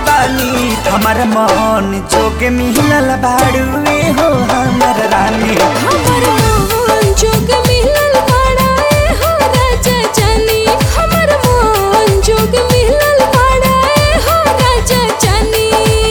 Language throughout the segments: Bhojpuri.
बानी हमर मन जोगे मिलल बाड़ुए हो हमर रानी हमर मोहन जोग मिलल बाड़ा ए हो राजा जानी हमर मोहन जोग मिलल बाड़ा ए हो राजा जानी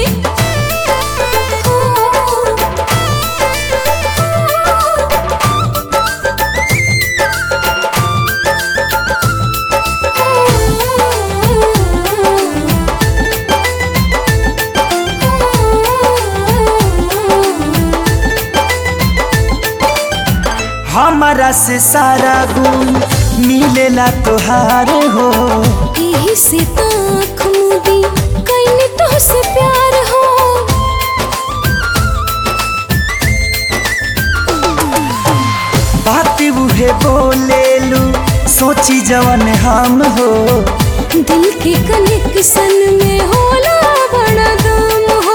हमारा से सारा गुण मिलेला तोहार हो एही से ताख मुदी कैने तो से प्यार हो बात उहे बोलेलू सोची जवन हम हो दिल के कनेक्शन में होला बड़ा दम हो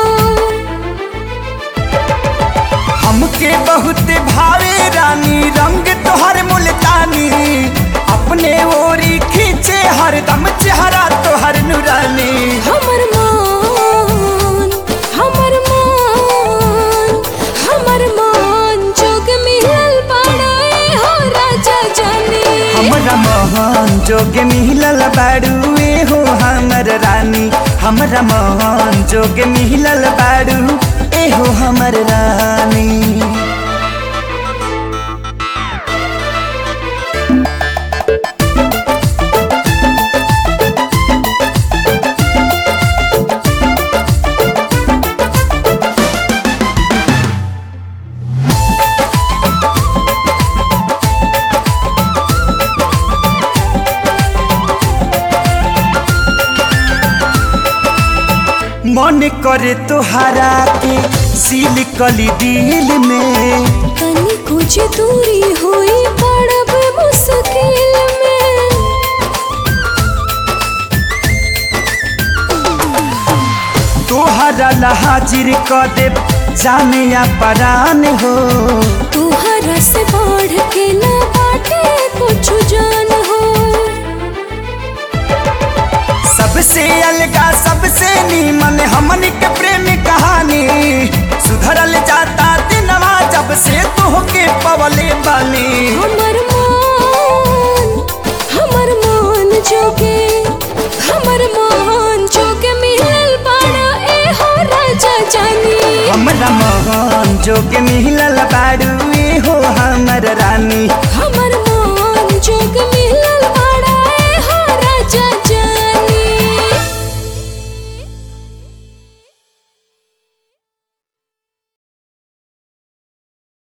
हमके बहुत भावे रानी रंग तोहर मुल्तानी अपने ओरी खींचे हरदम चेहरा तोहर नुरानी हमर मान हमर मान हमर मान जोग मिलल बाड़ा ए हो राजा जानी हमरा मोहन जोगे मिलल बाड़ुए हो हमर रानी हमरा मोहन जोगे मिलल बाड़ू ए हो हमर रानी मन करे तोहरा के सील कली दिल में तनी कुछ दूरी हुई पड़ब मुश्किल में तोहरा ला हाजिर क दे जाने या परान हो तुहरा से बढ़ के ना बाटे कुछ जान हो सबसे अलगा सबसे नीमन हमन के प्रेम कहानी सुधरल जाता दिनवा जब से तोहके पवले बानी हमर मान हमर मान जोगे हमर मान जोगे मिलल बाड़ा ए हो राजा जानी हमरा मोहन जोगे मिलल बाड़ुए हो हमर रानी